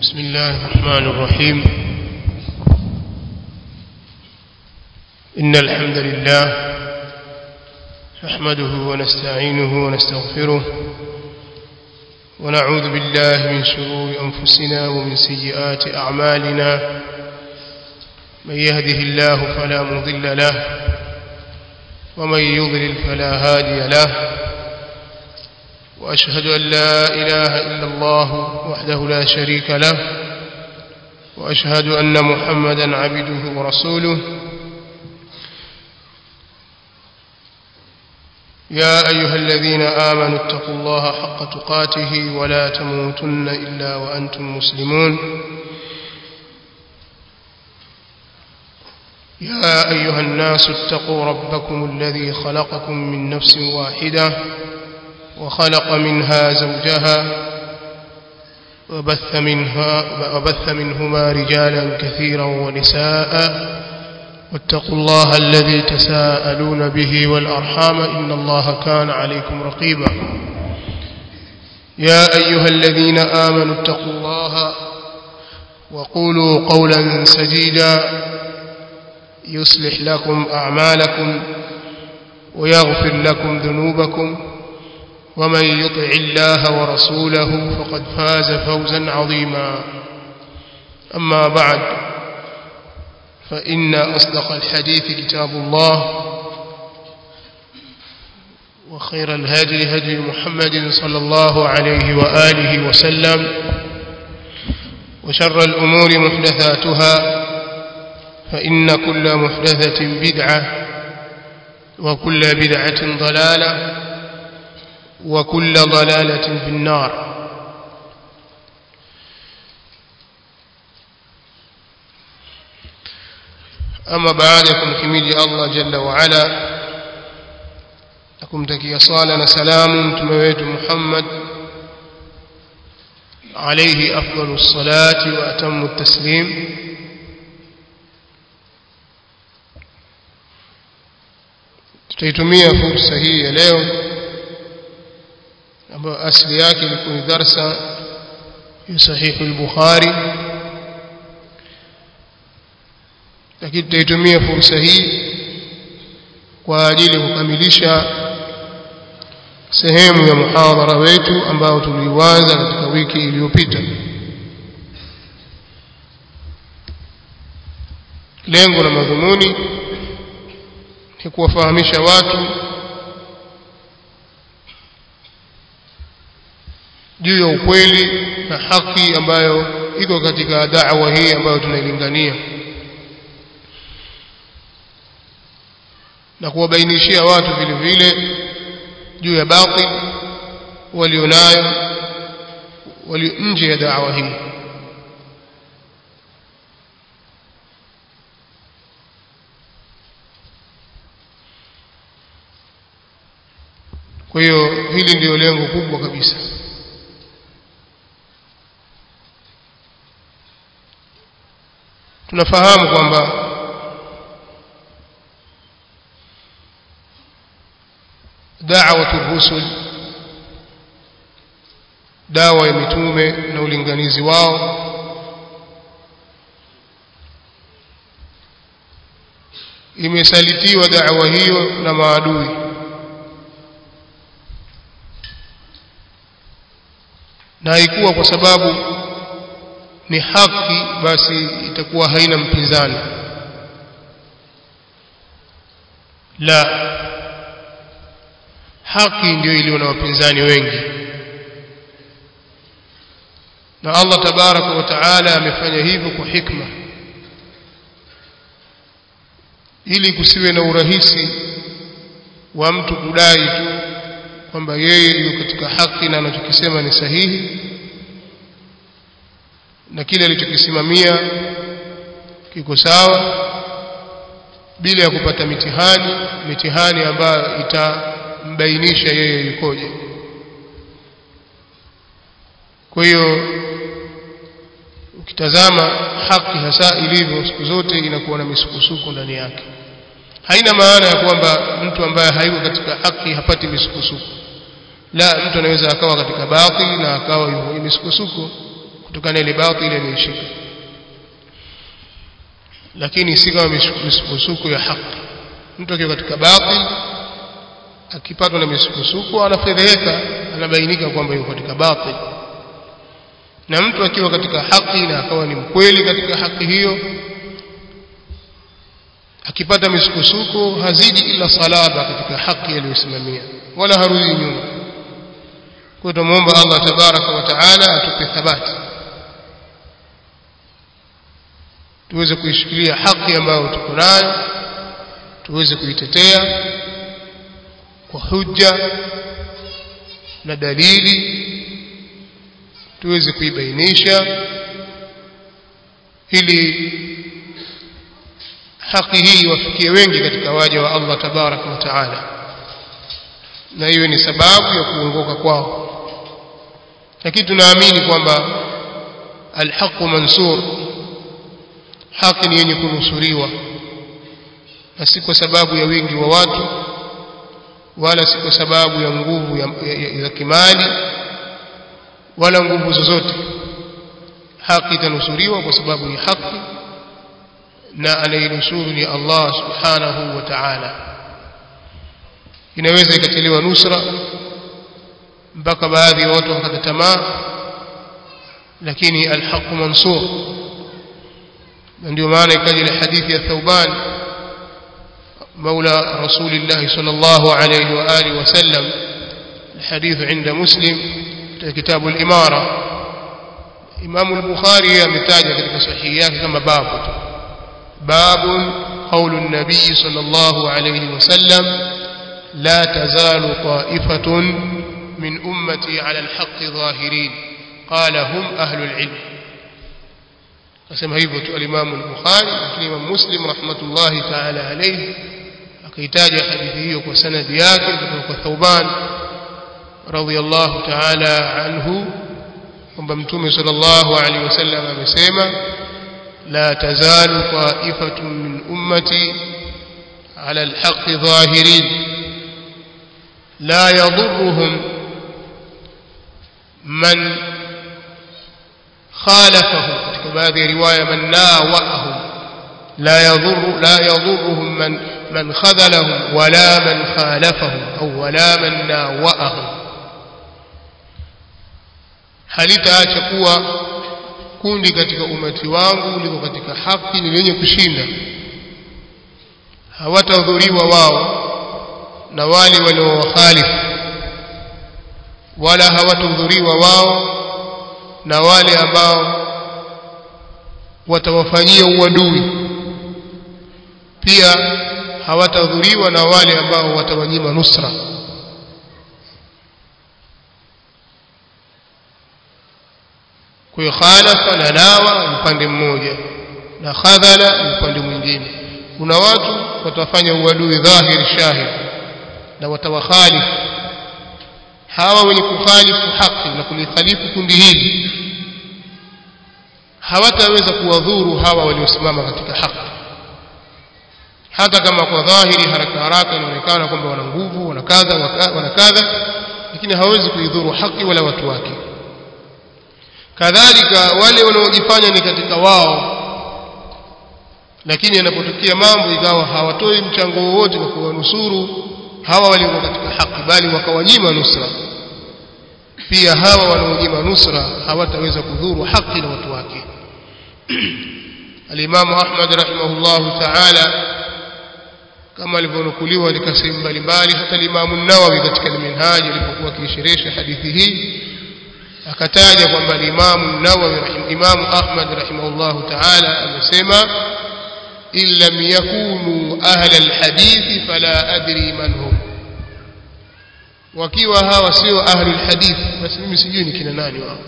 بسم الله الرحمن الرحيم إن الحمد لله نحمده ونستعينه ونستغفره ونعوذ بالله من شرور أنفسنا ومن سيئات أعمالنا من يهده الله فلا مضل له ومن يضلل فلا هادي له وأشهد أن لا إله إلا الله وحده لا شريك له وأشهد أن محمدا عبده ورسوله يا أيها الذين آمنوا اتقوا الله حق تقاته ولا تموتن إلا وأنتم مسلمون يا أيها الناس اتقوا ربكم الذي خلقكم من نفس واحدة وخلق منها زوجها وبث, منها وبث منهما رجالا كثيرا ونساء واتقوا الله الذي تساءلون به والأرحام إن الله كان عليكم رقيبا يا أيها الذين آمنوا اتقوا الله وقولوا قولا سديدا يصلح لكم أعمالكم ويغفر لكم ذنوبكم ومن يطع الله ورسوله فقد فاز فوزا عظيما أما بعد فإن أصدق الحديث كتاب الله وخير الهدي هدي محمد صلى الله عليه وآله وسلم وشر الأمور محدثاتها فإن كل محدثة بدعة وكل بدعة ضلالة وكل ضلالة في النار أما بعدكم حميد الله جل وعلا أكمتكي صالنا سلام تمويت محمد عليه أفضل الصلاة وأتم التسليم tutaitumia fursa hii ya leo ambayo asili yake ilikuwa ni darsa ya sahihi al-Bukhari lakini tutaitumia fursa hii kwa ajili ya kukamilisha sehemu ya muhadhara wetu ambao tuliuanza katika wiki iliyopita lengo la madhumuni ni kuwafahamisha watu juu ya ukweli na haki ambayo iko katika da'wa hii ambayo tunailingania na kuwabainishia watu vile vile juu ya batil walionayo walio nje ya da'wa hii kwa hiyo hili ndiyo lengo kubwa kabisa tunafahamu kwamba da'watu rusul dawa ya mitume na ulinganizi wao imesalitiwa da'wa hiyo na maadui na haikuwa kwa sababu ni haki basi itakuwa haina mpinzani la haki ndio iliyo na wapinzani wengi na Allah tabaraka wa taala amefanya hivyo kwa hikma ili kusiwe na urahisi wa mtu kudai tu kwamba yeye yuko katika haki na anachokisema ni sahihi na kile alichokisimamia kiko sawa bila ya kupata mitihani mitihani ambayo itambainisha yeye yukoje kwa hiyo ukitazama haki hasa ilivyo siku zote inakuwa na misukosuko ndani yake haina maana ya kwamba mtu ambaye hayuko katika haki hapati misukosuko la mtu anaweza akawa katika batil na akawa yuko misukosuko kutokana ile batili aliyoshika lakini si kama misukosuko ya haki mtu akiwa katika batil akipatwa na misukosuko anafedheheka anabainika kwamba yuko katika batil na mtu akiwa katika haki na akawa ni mkweli katika haki hiyo akipata misukosuko hazidi ila salaba katika haki aliyosimamia wala harudi nyuma kwa tumuomba Allah tabaraka wa taala atupe thabati tuweze kuishikilia haki ambayo tuko nayo tuweze kuitetea kwa hujja na dalili tuweze kuibainisha ili haki hii wafikie wengi katika waja wa Allah tabaraka wa taala na hiyo ni sababu ya kuongoka kwao lakini tunaamini kwamba alhaqu mansur haki ni yenye kunusuriwa na si kwa sababu ya wingi wa watu wala si kwa sababu ya nguvu ya, ya, ya, ya kimali wala nguvu zozote haki itanusuriwa kwa sababu ni haki na anayenusuru ni Allah subhanahu wa ta'ala inaweza ikachelewa nusra mpaka baadhi ya watu wakata tamaa lakini alhaqu mansur na ndio maana ikaja ile hadithi ya Thauban مولى رسول الله صلى الله عليه وآله وسلم الحديث عند مسلم كتاب الإمارة إمام البخاري متاجة كتاب صحيحات كما باب باب قول النبي صلى الله عليه وسلم لا تزال طائفة من أمتي على الحق ظاهرين قال هم أهل العلم قسم هيبة الإمام البخاري الإمام مسلم رحمة الله تعالى عليه akaitaja hadithi hiyo kwa sanadi yake kutoka kwa Thauban radhiyallahu ta'ala anhu kwamba mtume sallallahu alaihi wasallam amesema la tazalu qa'ifatun min ummati ala alhaq zahirin la yadhurruhum man khalafahum katika baadhi ya riwaya man nawahum لا يضر لا يضرهم من من خذلهم ولا من خالفهم أو ولا من ناوأهم halitaacha kuwa kundi katika umati wangu liko katika haki ni lenye kushinda hawatahudhuriwa wao na wale waliowakhalifu wala hawatahudhuriwa wao na wale ambao watawafanyia uadui pia hawatadhuriwa na wale ambao watawanyima nusra kwa hiyo khalafa na nawa upande mmoja na khadhala upande mwingine kuna watu watafanya uadui dhahiri shahid na watawakhalifu hawa wenye kukhalifu haki na kulikhalifu kundi hili hawataweza kuwadhuru hawa waliosimama katika haki hata kama kwa dhahiri haraka haraka inaonekana kwamba wana nguvu wana kadha wana kadha lakini hawezi kuidhuru haki wala watu wake kadhalika wale wanaojifanya ni katika wao lakini yanapotokea mambo ikawa hawatoi mchango wowote kwa kuwanusuru hawa walio katika haki bali wakawanyima nusra pia hawa wanaonyima nusra hawataweza kudhuru haki na watu wake alimamu ahmad rahimahullahu taala kama alivyonukuliwa katika sehemu mbalimbali hata Imam Nawawi katika Minhaj alipokuwa akisherehesha hadithi hii akataja kwamba Imam Nawawi Imam Ahmad rahimahullah ta'ala amesema in lam yakunu ahla alhadith fala adri man hum wakiwa hawa sio ahli alhadith basi mimi sijui ni kina nani wao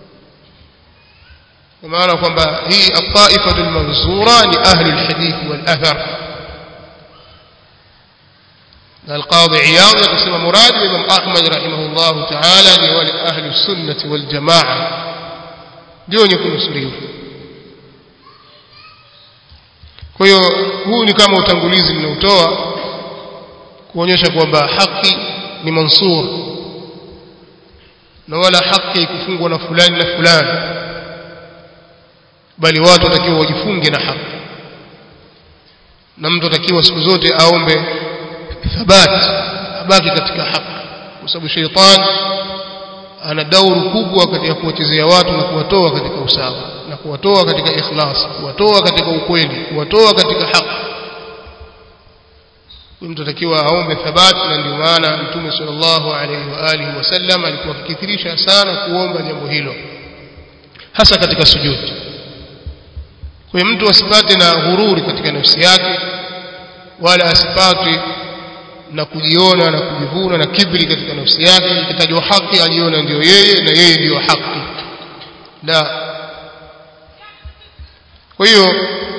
kwa maana kwamba hii at-taifatu al-mansura ni ahli alhadith wal athar القاضي عياض يقسم مراد الإمام أحمد رحمه الله تعالى لولي أهل السنة والجماعة دون يكون سريف kwa hiyo huu ni kama utangulizi ninaotoa kuonyesha kwamba haki ni mansur na wala haki kufungwa na fulani na fulani bali watu watakiwa wajifunge na haki na mtu atakiwa siku zote aombe thabati abaki katika haki kwa sababu sheitani ana dauru kubwa katika kuwachezea watu na kuwatoa katika usawa na kuwatoa katika ikhlas kuwatoa katika ukweli kuwatoa katika haki mtu atakiwa aombe thabati na ndio maana mtume sallallahu alaihi wa alihi wasallam alikuwa akikithirisha sana kuomba jambo hilo hasa katika sujudi kwa hiyo mtu asipate na ghururi katika nafsi yake wala asipate na kujiona na kujivuna na kibri katika nafsi yake ikitajwa haki aliona ndio yeye na yeye ndio haki la kwa hiyo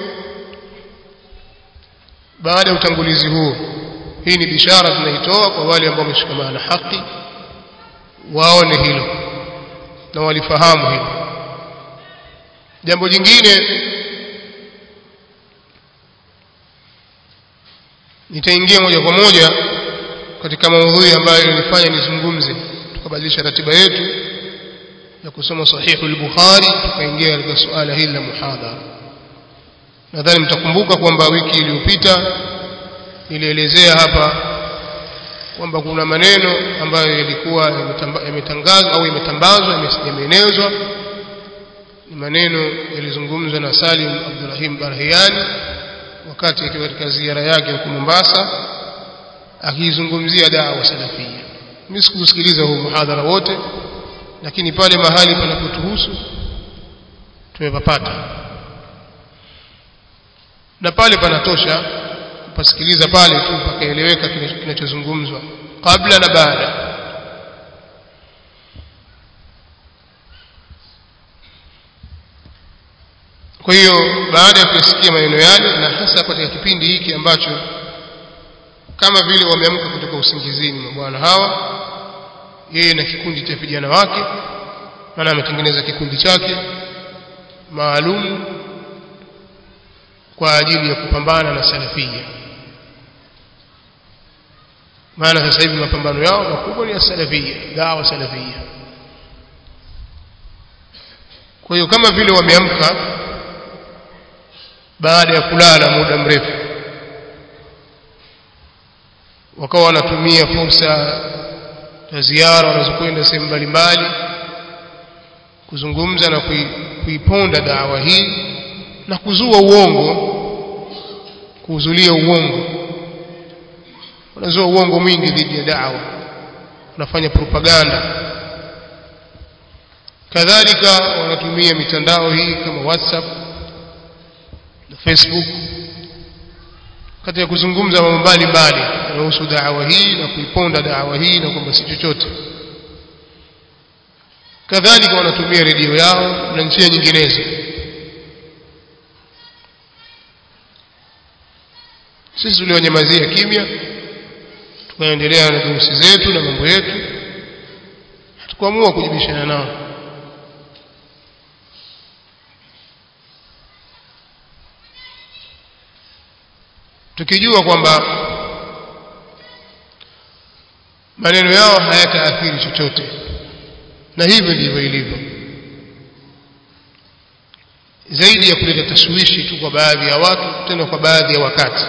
baada ya utangulizi huu hii ni bishara tunaitoa kwa wale ambao wameshikamana na haki waone hilo na walifahamu hilo jambo jingine nitaingia moja kwa moja katika maudhui ambayo ilinifanya nizungumze tukabadilisha ratiba yetu ya kusoma sahihu al-Bukhari tukaingia katika suala hili la muhadhara nadhani mtakumbuka kwamba wiki iliyopita nilielezea hapa kwamba kuna maneno ambayo yalikuwa yametangazwa au yametambazwa yameenezwa ni maneno yalizungumzwa na Salim Abdurrahim Barhiani wakati akiwa katika ziara yake huko Mombasa akizungumzia dawa salafia mimi sikusikiliza huu muhadhara wote lakini pale mahali panapotuhusu tumepapata na pale panatosha kupasikiliza pale tu pakaeleweka kinachozungumzwa kabla na baada kwa hiyo baada ya kuyasikia maneno yale na hasa katika kipindi hiki ambacho kama vile wameamka kutoka usingizini mabwana hawa yeye na kikundi cha vijana wake maana ametengeneza kikundi chake maalum kwa ajili ya kupambana na salafia maana sasa hivi mapambano yao makubwa ni ya salafia dawa salafia kwa hiyo kama vile wameamka baada ya kulala muda mrefu wakawa wanatumia fursa za ziara wanazokwenda sehemu mbalimbali kuzungumza na kuiponda dawa hii na kuzua uongo kuuzulia uongo wanazua uongo mwingi dhidi ya dawa wanafanya propaganda kadhalika wanatumia mitandao hii kama whatsapp na facebook katika kuzungumza mambo mbalimbali yanayohusu dawa hii na kuiponda dawa hii na kwamba si chochote kadhalika wanatumia redio yao na njia nyinginezo sisi tulionyamazia kimya tukaendelea na durusi zetu na mambo yetu hatukuamua kujibishana nao tukijua kwamba maneno yao hayataathiri chochote na hivyo ndivyo ilivyo zaidi ya kuleta tashwishi tu kwa baadhi ya watu tena kwa baadhi ya wakati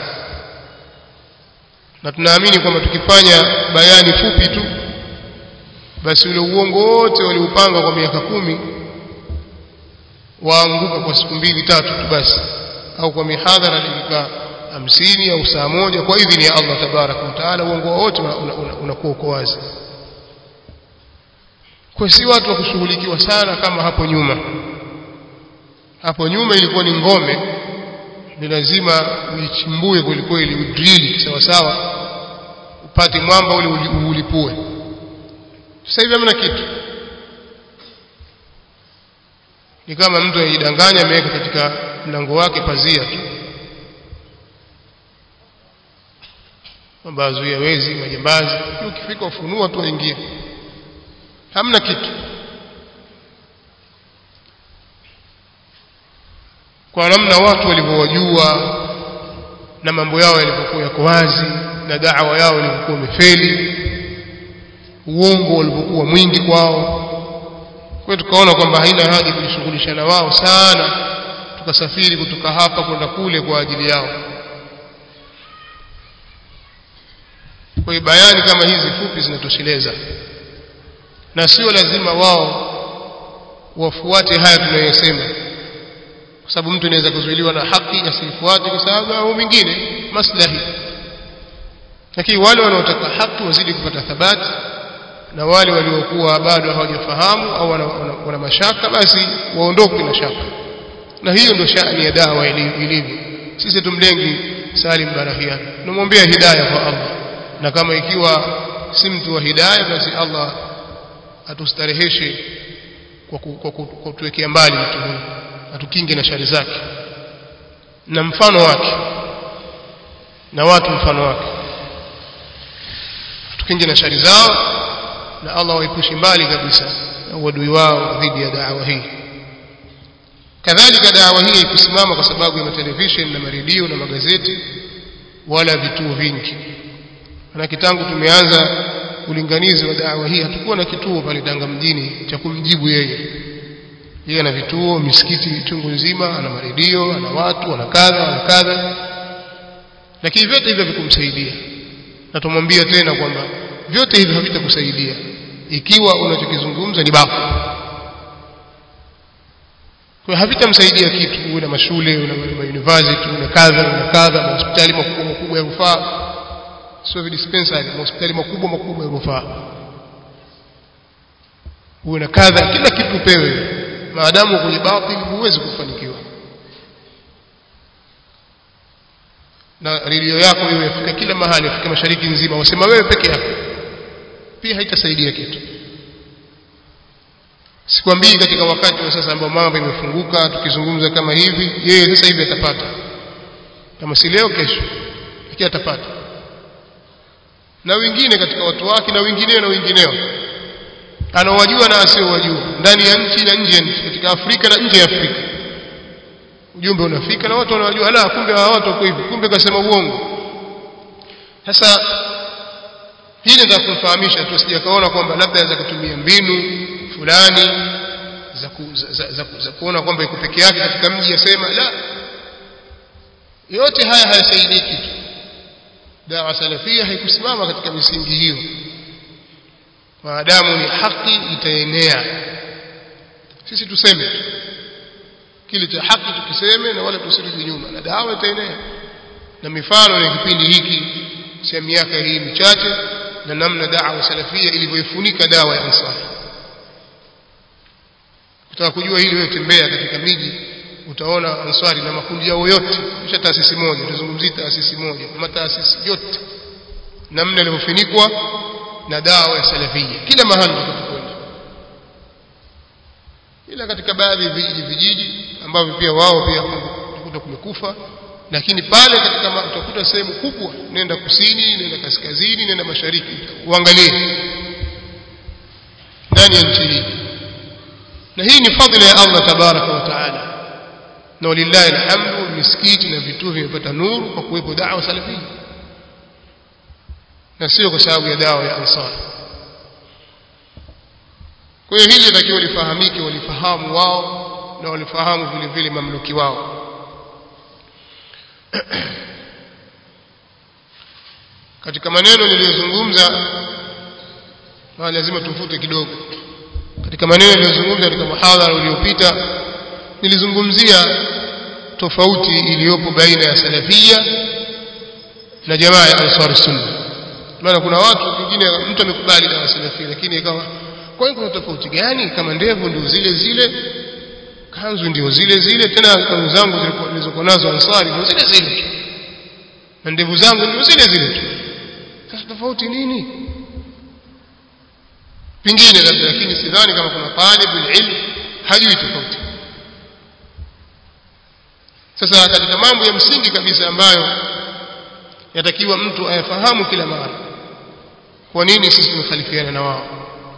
na tunaamini kwamba tukifanya bayani fupi tu basi ule uongo wote waliupanga kwa miaka kumi waanguka kwa siku mbili tatu tu basi au kwa mihadhara dakika hamsini au saa moja kwa idhini ya Allah tabaraka wa taala uongo wote unakuwa uko wazi kwa si watu wa kushughulikiwa sana kama hapo nyuma hapo nyuma ilikuwa ni ngome ni lazima uichimbue kweli kweli udrili sawa sawa upate mwamba ule ulipue sasa hivi hamna kitu ni kama mtu anajidanganya ameweka katika mlango wake pazia tu kwamba azuia wezi majambazi ukifika ufunua tu waingie hamna kitu kwa namna watu walivyowajua na mambo yao yalivyokuwa yako wazi na da'wa yao ilivyokuwa imefeli uongo ulivyokuwa mwingi kwao kwa hiyo tukaona kwamba haina haja kujishughulisha na wao sana tukasafiri kutoka hapa kwenda kule kwa ajili yao kwa hiyo bayani kama hizi fupi zinatosheleza na sio lazima wao wafuate haya tunayosema kwa sababu mtu anaweza kuzuiliwa na haki asifuate kwa sababu au mingine maslahi lakini wale wanaotaka haki wazidi kupata thabati na wale waliokuwa bado hawajafahamu au wana, wana, wana mashaka basi waondoke na shaka na hiyo ndio shani ya dawa ilivyo sisi tumlengi Salim Barahian tunamwombea hidayah kwa Allah na kama ikiwa si mtu wa hidayah basi Allah atustareheshe kwa kutuwekea mbali mtu huyu atukinge na shari zake na mfano wake na watu mfano wake atukinge na shari zao na Allah waepushe mbali kabisa na uadui wao dhidi ya da'wa hii kadhalika da'wa hii ikusimama kwa sababu ya television na maredio na magazeti wala vituo vingi na kitangu tumeanza ulinganizi wa da'wa hii hatukuwa na kituo pale Tanga mjini cha kumjibu yeye yeye ana vituo misikiti chungu nzima ana maredio ana watu ana kadha ana kadha lakini vyote hivyo vikumsaidia na tumwambia tena kwamba vyote hivyo havitakusaidia ikiwa unachokizungumza ni bafu kwa havitamsaidia kitu uwe na mashule una university una kadha una kadha hospitali makubwa makubwa ya rufaa sio dispensary hospitali makubwa makubwa ya rufaa uwe na kadha kila kitu pewe maadamu kwenye batili huwezi kufanikiwa na redio yako hiyo yafika kila mahali yafika mashariki nzima wasema wewe peke yako pia haitasaidia kitu sikwambii katika wakati wa sasa ambao mambo imefunguka tukizungumza kama hivi yeye sasa hivi atapata kama si leo kesho lakini atapata na wengine katika watu wake na wengineo na wengineo anawajua na asiowajua ndani ya nchi na nje ya nchi katika Afrika na nje ya Afrika ujumbe unafika na watu wanawajua la kumbe hawa watu wako hivi kumbe kasema uongo sasa hili ndio kumfahamisha tu sijakaona kwamba labda anaweza kutumia mbinu fulani za, ku, za, za, za, za kuona kwamba iko peke yake katika mji asema la yote haya hayasaidii kitu dawa salafia haikusimama katika misingi hiyo maadamu ni haki itaenea sisi tuseme kile cha haki tukiseme na wala tusirudi nyuma na dawa itaenea na mifano ya kipindi hiki cha miaka hii michache na namna dawa salafia ilivyoifunika dawa ya ansari kutaka kujua hili wewe tembea katika miji utaona ansari na makundi yao yote kisha taasisi moja tuzungumzie taasisi moja ama taasisi yote namna ilivyofunikwa na dawa ya salafia kila mahali tutakapokwenda ila katika baadhi ya vijiji vijiji ambavyo pia wao pia utakuta kumekufa lakini pale katika utakuta sehemu kubwa nenda kusini nenda kaskazini nenda mashariki uangalie ndani ya nchi hii na hii ni fadhila ya Allah tabaraka wa taala na walillahi alhamdu misikiti na vituo vimepata nuru kwa kuwepo da'wa salafia na sio kwa sababu ya dawa ya ansar kwa hiyo hili litakiwa lifahamike walifahamu wao na walifahamu vile vile mamluki wao katika maneno niliyozungumza na lazima tufute kidogo katika maneno niliyozungumza katika muhadhara uliopita nilizungumzia tofauti iliyopo baina ya salafia na jamaa ya ansar sunna maana kuna watu wengine mtu amekubali dawa salafia lakini ikawa kwa hiyo kuna tofauti gani kama ndevu ndio zile zile kanzu ndio zile zile tena kanzu zangu zilizokuwa nazo ansari ndio zile zile tu na ndevu zangu ndio zile zile tu sasa tofauti nini pingine labda lakini sidhani kama kuna talibul ilm hajui tofauti sasa katika mambo ya msingi kabisa ambayo yatakiwa mtu ayafahamu kila mara kwa nini sisi tumekhalifiana na wao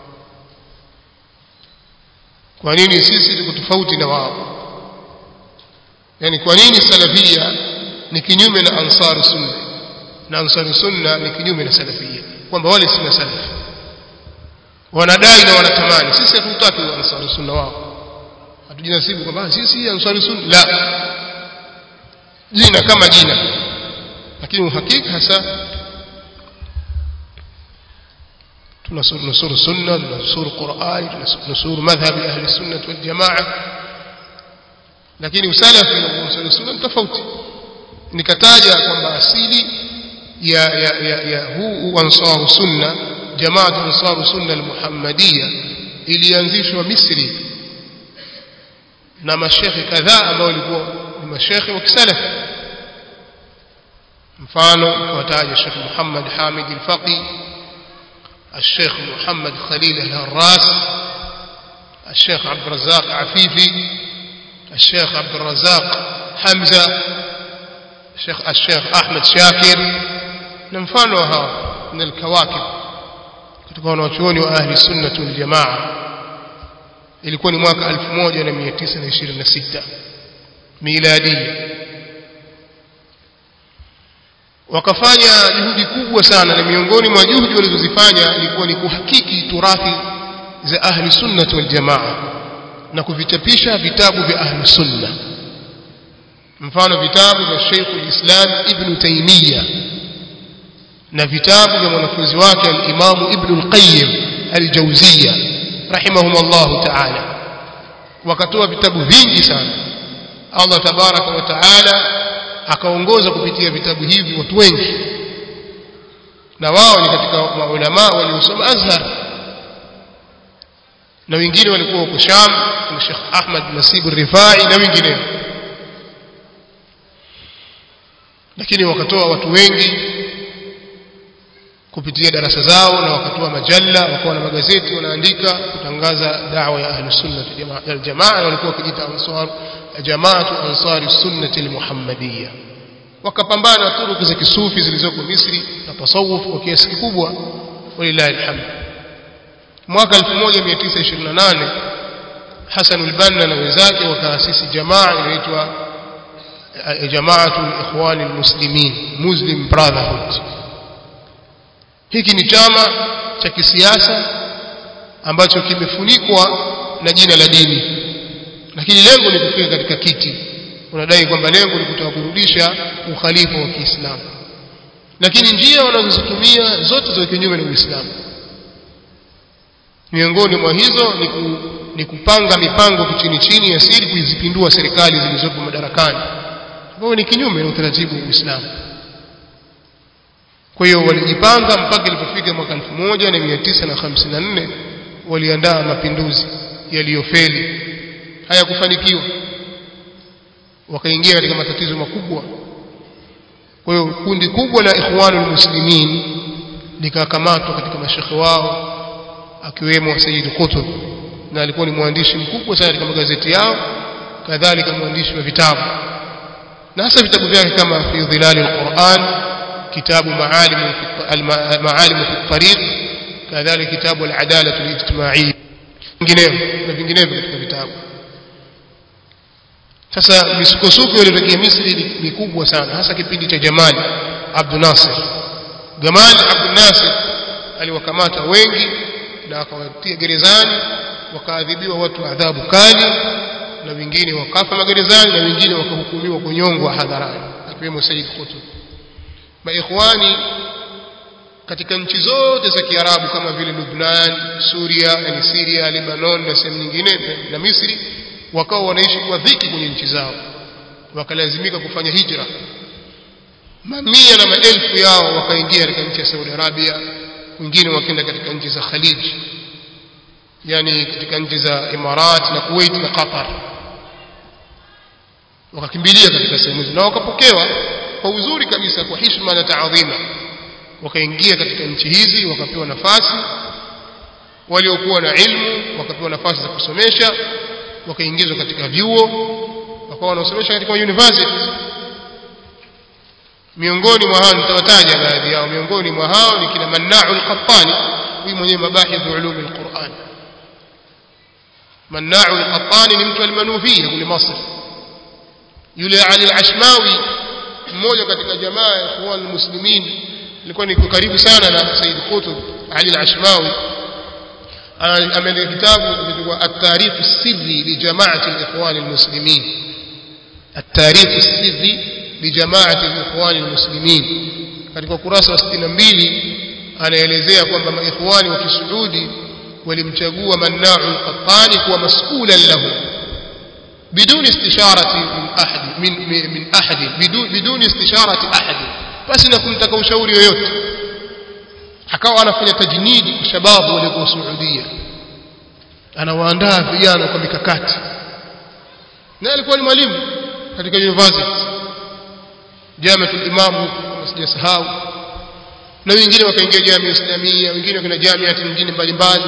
kwa nini sisi tuko tofauti na wao yani kwa nini salafia ni kinyume na ansar sunna na ansar sunna ni kinyume na salafia kwamba wale si salafi wanadai na wanatamani sisi hatutaki ansar sunna wao hatujinasibu kwamba sisi ansari sunna la jina kama jina lakini uhakika hasa tunasuru sunna tunasuru qurani tunasuru madhhabi ahli sunnah wal jamaa lakini usalafi na usalafi sunna ni tofauti nikataja kwamba asili ya ya ya, ya huu ansaru sunna jamaa ansaru sunna al-muhammadiyya ilianzishwa Misri na mashekhe kadhaa ambao walikuwa ni mashekhe wa kisalafi mfano kawataja Sheikh Muhammad Hamid al-Faqi الشيخ محمد خليل الهراس الشيخ عبد الرزاق عفيفي الشيخ عبد الرزاق حمزة الشيخ الشيخ أحمد شاكر نمفانها من الكواكب kutoka wanachuoni wa ahli sunnah wal jamaa ilikuwa ni mwaka 1926 miladia wakafanya juhudi kubwa sana na miongoni mwa juhudi walizozifanya ilikuwa ni kuhakiki turathi za ahli sunnah wal jamaa na kuvichapisha vitabu vya ahli sunna mfano vitabu vya Sheikh al-Islam Ibn Taymiyyah na vitabu vya mwanafunzi wake al-Imam Ibn al-Qayyim al-Jawziyya rahimahumullah ta'ala wakatoa vitabu vingi sana Allah tabaraka wa ta'ala akaongoza kupitia vitabu hivi watu wengi na wao ni katika maulama waliosoma Azhar na wengine walikuwa huko Sham na Sheikh Ahmad Nasib Rifai na wengineo lakini wakatoa watu wengi kupitia darasa zao na wakatoa majalla wakawa na magazeti wanaandika kutangaza da'wa ya ahli sunna wal jamaa walikuwa wakijiita ansar jamaatu ansari sunnati almuhammadiyya wakapambana na turuki za kisufi zilizoko Misri na tasawuf kwa kiasi kikubwa walillahi alhamd mwaka 1928 Hassan al-Banna na wenzake wakaasisi jamaa inaitwa jamaatu al-ikhwan al-muslimin muslim brotherhood hiki ni chama cha kisiasa ambacho kimefunikwa na jina la dini lakini lengo ni kufika katika kiti unadai kwamba lengo ni kutaka kurudisha ukhalifa wa Kiislamu lakini njia wanazozitumia zote za kinyume na Uislamu miongoni mwa hizo ni, ku, ni kupanga mipango kichini chini ya siri kuzipindua serikali zilizopo madarakani ambao ni kinyume na utaratibu wa Uislamu kwa hiyo walijipanga mpaka ilipofika mwaka 1954 waliandaa mapinduzi yaliyofeli hayakufanikiwa wakaingia katika matatizo makubwa kwa hiyo kundi kubwa la ikhwanul muslimin likakamatwa katika mashekhe wao akiwemo Sayyid Qutb na alikuwa ni mwandishi mkubwa sana katika magazeti yao kadhalika mwandishi wa vitabu na hasa vitabu vyake kama fi dhilal alquran kitabu maalim maalim fi tariq kadhalika kitabu al-adalah al-ijtimaiyyah vinginevyo na vinginevyo katika vitabu sasa misukosuko iliyotokea Misri ni kubwa sana hasa kipindi cha Jamali Abdul Nasir Gamal Abdul Nasir aliwakamata wengi na akawatia gerezani wakaadhibiwa watu adhabu kali na wengine wakafa magerezani na wengine wakahukumiwa kunyongwa hadharani akiwemo Said Qutb maikhwani katika nchi zote za Kiarabu kama vile Lebanon, Suria, yani Syria, Lebanon na sehemu nyingine na Misri wakawa wanaishi kwa dhiki kwenye nchi zao wakalazimika kufanya hijra mamia na maelfu yao wakaingia katika nchi ya Saudi Arabia wengine wakaenda katika nchi za Khalij yani katika nchi za Imarat na Kuwait na Qatar wakakimbilia katika sehemu hizo na wakapokewa kwa uzuri kabisa kwa heshima na taadhima wakaingia katika nchi hizi wakapewa nafasi waliokuwa na ilmu wakapewa nafasi za kusomesha wakaingizwa katika vyuo wakawa wanasomesha katika universities miongoni mwa hao nitawataja baadhi yao miongoni mwa hao ni kina Manna'u al-Qattani huyu mwenyewe mabahith ulum al-Qur'an Manna'u al-Qattani ni mtu al-Manufiyya kule Masr yule Ali al-Ashmawi mmoja katika jamaa ya Ikhwan al-Muslimin alikuwa ni karibu sana na Said Qutb Ali al-Ashmawi ameandika kitabu kinaitwa at-tarikh as-sirri li jama'ati al-ikhwan al-muslimin at-tarikh as-sirri li jama'ati al-ikhwan al-muslimin katika ukurasa wa 62 anaelezea kwamba maikhwani wa kisuudi walimchagua Manna'u al-Qattani kuwa mas'ulan lahu بدون استشارة من أحد من من, من أحد بدون بدون استشارة أحد بس نكون تكو شاوري yoyote akawa anafanya tajnidi kwa shababu walio Saudia anawaandaa vijana kwa mikakati na alikuwa ni mwalimu katika university Jamiatul Imam kama sijasahau na wengine wakaingia Jamia Islamia wengine kuna jamiati nyingine mbalimbali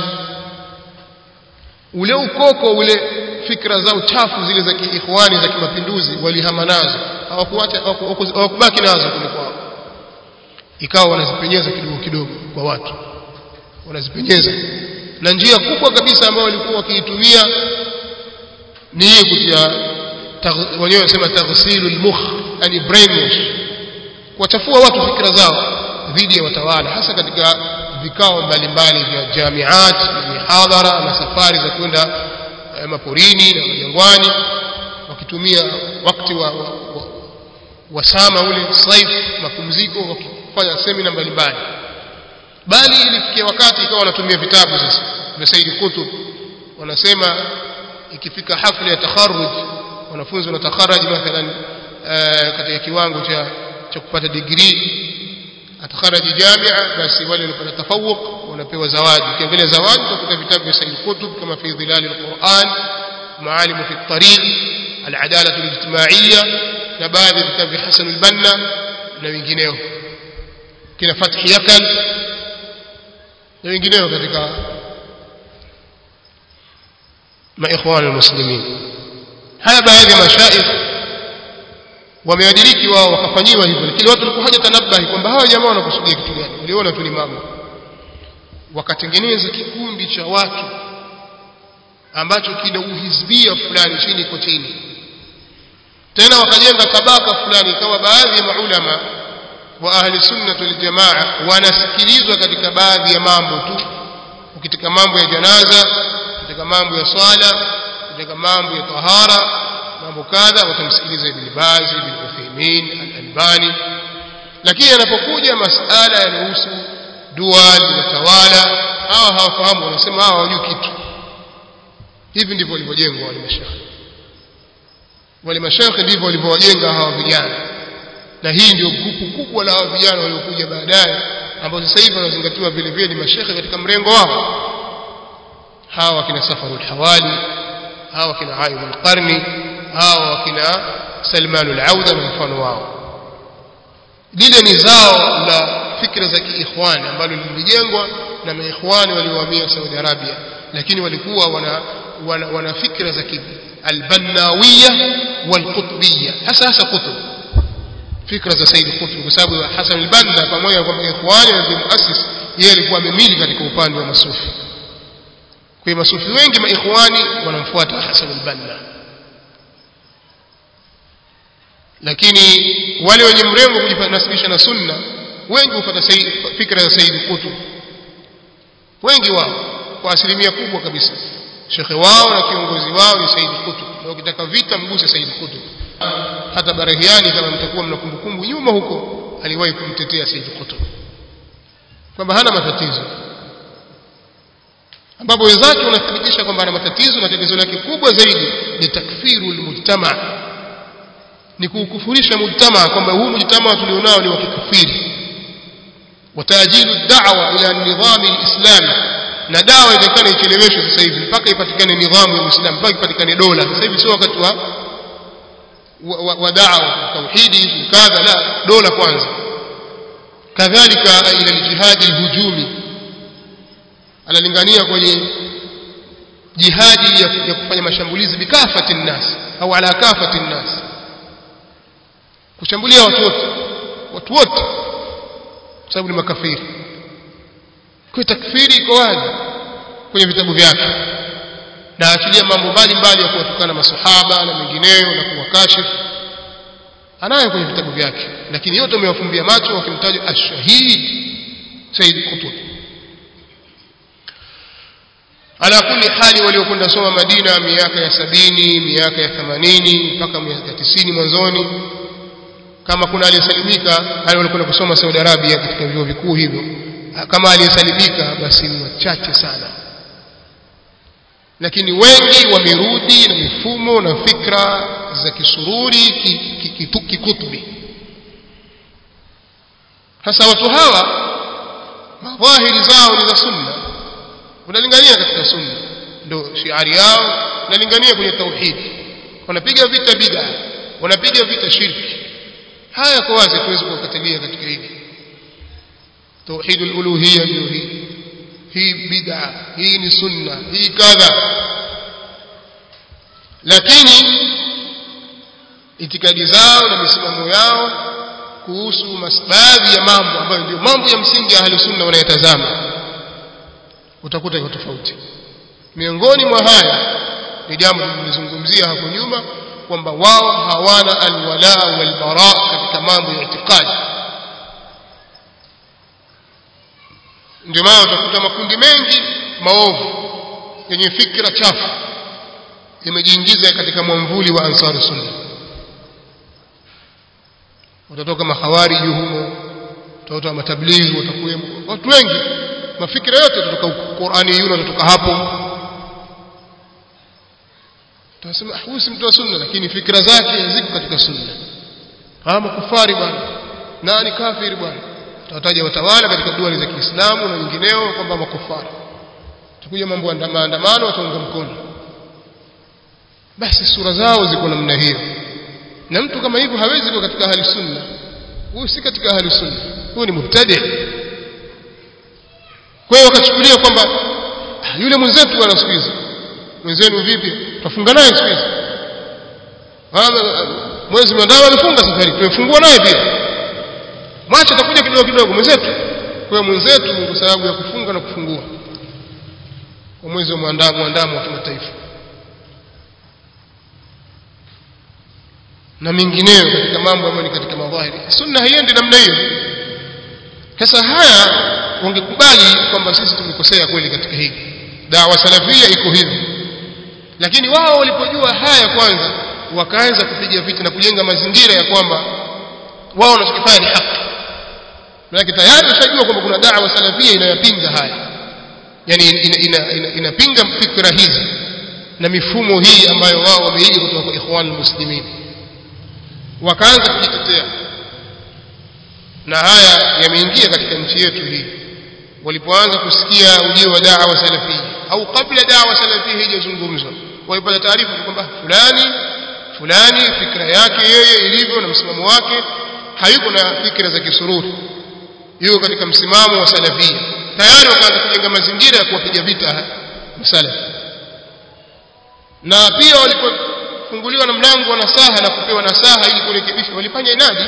ule ukoko ule fikra zao chafu zile za kiikhwani za kimapinduzi walihama nazo hawakuacha hawakubaki nazo kule kwao ikawa wanazipenyeza kidogo kidogo kwa watu wanazipenyeza na njia kubwa kabisa ambayo walikuwa wakiitumia ni hii kutia wenyewe wanasema taghsilul mukh yani brainwash kuwachafua watu fikra zao dhidi ya watawala hasa katika vikao mbalimbali vya jamiat mihadhara na safari za kwenda maporini na majangwani wakitumia wakati wa, wa, wa, wa sama ule saif mapumziko wakifanya semina mbalimbali bali ilifikia wakati ikawa wanatumia vitabu sasa vya Said Kutub wanasema ikifika hafla ya takharuj wanafunzi wanatakharaj mathalan katika kiwango cha cha kupata degree atakharaji jamia basi wale walipata tafawuq wanapewa zawadi ukiangalia zawadi utakuta vitabu vya Said Qutb kama fi dhilal alquran maalim fi at-tariq al-adalah al-ijtimaiya na baadhi ya vitabu vya Hasan al-Banna na wengineo kina Fath Yakan na wengineo katika maikhwan almuslimin haya baadhi ya mashaikh wameadiriki wao wakafanyiwa hivyo lakini watu walikuwa haja tanabahi kwamba hawa jamaa wanakusudia kitu gani waliona tu ni mambo wakatengeneza kikundi cha watu ambacho kina uhizbia fulani chini kwa chini tena wakajenga tabaka fulani ikawa baadhi ya maulama wa ahli sunna wal jamaa wanasikilizwa katika baadhi ya mambo tu katika mambo ya janaza katika mambo ya swala katika mambo ya tahara mambo kadha watamsikiliza ibn Baz ibn Uthaymeen al-Albani lakini anapokuja masala yanayohusu dual watawala hawa hawafahamu wanasema hawa hawajui kitu hivi ndivyo walivyojengwa wale mashaikh wale mashaikh ndivyo walivyowajenga hawa vijana na hii ndio grupu kubwa la hawa vijana waliokuja baadaye ambao sasa hivi wanazingatiwa vile vile ni mashaikh katika mrengo wao hawa kina Safarul Hawali hawa kina Ayyub al-Qarni hawa wakina Salman al-Auda na mfano wao lile ni zao la fikra za kiikhwani ambalo lilijengwa na maikhwani waliohamia Saudi Arabia lakini walikuwa wana wana, wana fikra za al-Bannawiya wal-Qutbiyya hasa hasa kutub fikra za Said Qutb kwa sababu Hassan al-Banna pamoja kwa ikhwani na muassis yeye alikuwa amemili katika upande wa masufi kwa masufi wengi maikhwani wanamfuata Hassan al-Banna lakini wale wenye mrengo kujinasibisha na sunna wengi hufuata fikra za Said Qutb wengi wao kwa asilimia kubwa kabisa shekhe wao na kiongozi wao ni Said Qutb na ukitaka vita mguse Said Qutb hata Barahiani kama mtakuwa mna kumbukumbu nyuma huko aliwahi kumtetea Said Qutb kwamba hana matatizo ambapo wenzake wanathibitisha kwamba ana matatizo na tatizo lake kubwa zaidi ni takfiru almujtama ni kukufurisha mujtama kwamba huu mujtama tulionao ni wa kikafiri watajilu da'wa ila nidhami alislami na dawa itakana icheleweshwe sasa hivi mpaka ipatikane nidhamu ya Uislamu mpaka ipatikane dola sasa hivi sio wakati wa wa, wa da'wa tauhidi kadha la dola kwanza kadhalika ila aljihadi alhujumi analingania kwenye jihadi ya, ya kufanya mashambulizi bikafati nnas au ala kafati nnas kushambulia watu wote watu wote kwa sababu ni makafiri kwa takfiri iko wazi kwenye vitabu vyake na achilia mambo mbalimbali ya kuwatukana masahaba na mengineyo na kuwakashifu anayo kwenye vitabu vyake lakini yote amewafumbia macho wakimtaja ashahid Said Qutb ala kulli hali waliokwenda soma Madina miaka ya sabini miaka ya themanini mpaka miaka ya tisini mwanzoni kama kuna aliyesalimika wale waliokwenda kusoma Saudi Arabia katika vyuo vikuu hivyo kama aliyesalimika basi ni wachache sana lakini wengi wamerudi na mifumo na fikra za kisururi kikutubi sasa watu hawa madhahiri zao ni za sunna unalingania katika sunna ndio shiari yao nalingania kwenye tauhid wanapiga vita bid'a wanapiga vita shirki haya kwa wazi tuwezi kuwakatalia katika hili tauhid al-uluhiyya ndio hii hii bid'a hii ni sunna hii kadha lakini itikadi zao na misimamo yao kuhusu baadhi ya mambo ambayo ndio mambo ya msingi ya ahli sunna wanayatazama utakuta iko tofauti miongoni mwa haya ni jambo tulilozungumzia hapo nyuma kwamba wao hawana alwala walbara katika mambo ya itikadi ndio maana utakuta makundi mengi maovu yenye fikra chafu yamejiingiza katika mwamvuli wa ansar sunna watatoka mahawariji humo utatoka matablighi watakuwemo watu wengi mafikira yote kutoka Qur'ani yule kutoka hapo tunasema huyu si mtu wa sunna lakini fikra zake ziko katika sunna hawa makufari bwana nani kafiri bwana tutataja watawala katika dua za Kiislamu na nyingineo kwamba makufari tukuja mambo ya maandamano wataunga mkono basi sura zao ziko namna hiyo na mtu kama hivyo hawezi kuwa katika ahli sunna huyu si katika ahli sunna huyu ni mubtadi kwa hiyo wakachukulia kwamba yule mwenzetu bwana siku hizi mwenzenu vipi tutafunga naye siku hizi mwezi mwandao alifunga safari tumefungua naye pia mwacha atakuja kidogo kidogo mwenzetu kwa hiyo mwenzetu kwa sababu ya kufunga na kufungua kwa mwezi wa mwandamo mwandamo wa kimataifa na mengineyo katika mambo ambayo ni katika madhahiri sunna haiendi namna hiyo sasa haya wangekubali kwamba sisi tumekosea kweli katika hili dawa salafia iko hivi lakini wao walipojua haya kwanza wakaanza kupiga vita na kujenga mazingira ya kwamba wao wanachokifanya ni haki maana tayari ushajua kwamba kuna dawa salafia inayopinga haya yani inapinga ina, ina, ina, ina fikra hizi na mifumo hii ambayo wao wameiga kutoka kwa ikhwan muslimin wakaanza kujitetea na haya yameingia katika nchi yetu hii walipoanza kusikia ujio wa da'wa salafia au kabla da'wa salafia haijazungumzwa walipata taarifa kwamba fulani fulani fikra yake yeye ilivyo na msimamo wake hayuko na fikra za kisururi yuko katika msimamo wa salafia tayari wakaanza kujenga mazingira ya kuwapiga vita masalafi na pia walipofunguliwa na mlango wa nasaha na kupewa nasaha ili kurekebisha walifanya inadi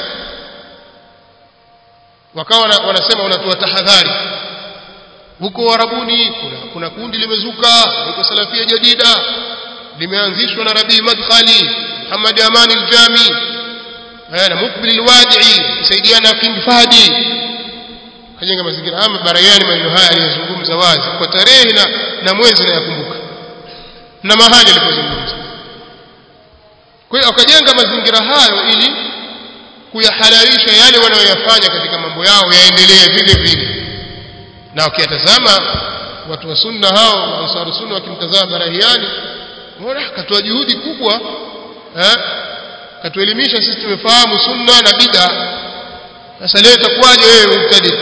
wakawa wanasema wanatoa tahadhari huko Warabuni kuna, kuna kundi limezuka huko Salafia Jadida limeanzishwa na Rabii Madkhali Muhammad Amani Aljami na Mukbil Alwadi'i kusaidiana King Fahdi kajenga mazingira ama Barayani maneno haya aliyozungumza wazi kwa tarehe na, na mwezi na yakumbuka na mahali alipozungumza kwa hiyo akajenga mazingira hayo ili kuyahalalisha yale wanayoyafanya katika mambo yao yaendelee vile vile na wakiyatazama watu wa sunna hao ansaru sunna wakimtazama barahiani mbona katoa juhudi kubwa eh katuelimisha sisi tumefahamu sunna na bid'a sasa leo itakuwaje wewe mubtadi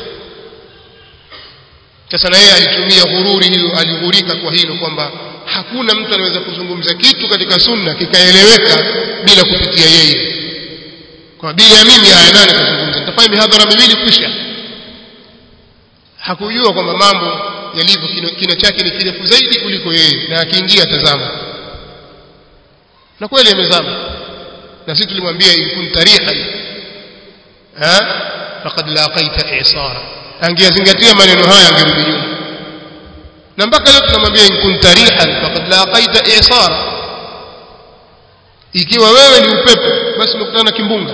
sasa na yeye alitumia ghururi hiyo alighurika kwa hilo kwamba hakuna mtu anaweza kuzungumza kitu katika sunna kikaeleweka bila kupitia yeye kwa bila ya mimi haya nani kuzungumza nitafanya mihadhara miwili kisha hakujua kwamba mambo yalivyo kina, kina chake ni kirefu zaidi kuliko yeye na akiingia tazama na kweli amezama na sisi tulimwambia ikun tarihan ha faqad laqaita i'sara angezingatia maneno haya angerudi nyuma na mpaka leo tunamwambia ikun tarihan faqad laqaita i'sara ikiwa wewe ni upepo basi umekutana na kimbunga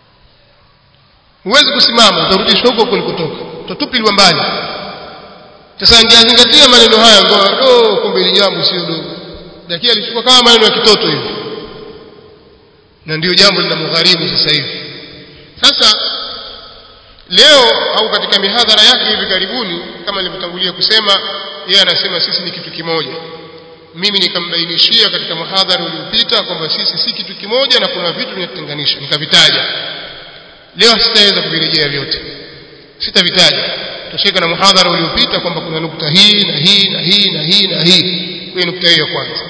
huwezi kusimama utarudishwa huko kulikotoka utatupiliwa mbali sasa angezingatia maneno haya ngoa do kumbe ni jambo sio dogo lakini alichukua kama maneno ya kitoto hivi na ndio jambo linamgharimu sasa hivi sasa leo au katika mihadhara yake hivi karibuni kama nilivyotangulia kusema yeye anasema sisi ni kitu kimoja mimi nikambainishia katika muhadhara uliopita kwamba sisi si kitu kimoja na kuna vitu vinatutenganisha nikavitaja leo sitaweza kuvirejea vyote sitavitaja tutashika na muhadhara uliopita kwamba kuna nukta hii na hii na hii na hii na hii kwa nukta hiyo ya kwanza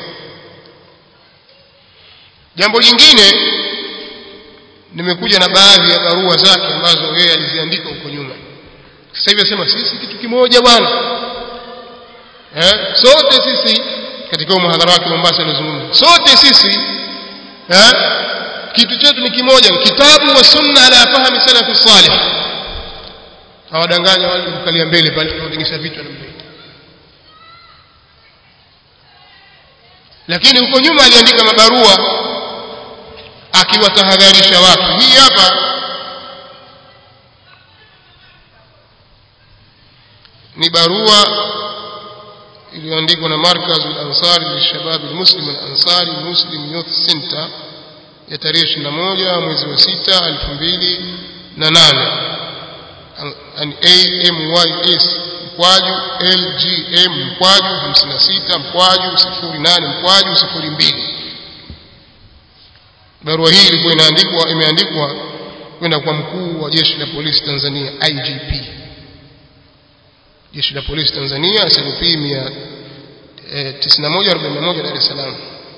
jambo jingine nimekuja na baadhi ya barua zake ambazo yeye aliziandika huko nyuma sasa hivi asema sisi kitu kimoja bwana eh sote sisi katika muhadhara wake Mombasa alizungumza sote sisi eh kitu chetu ni kimoja kitabu wa sunna ala fahmi salafi salih hawadanganya wale kukalia mbele pale tunatingisha vitu namna hiyo lakini huko nyuma aliandika mabarua akiwatahadharisha watu hii hapa ni barua iliyoandikwa na markaz al-ansari lishabab al-muslim al-ansari muslim youth center ya tarehe 21 mwezi wa 6 2008 an AMYS mkwaju LGM mkwaju 56 mkwaju 08 mkwaju 02 barua hii ilikuwa inaandikwa imeandikwa kwenda kwa mkuu wa jeshi la polisi Tanzania IGP jeshi la polisi Tanzania SLP 9141 Dar es Salaam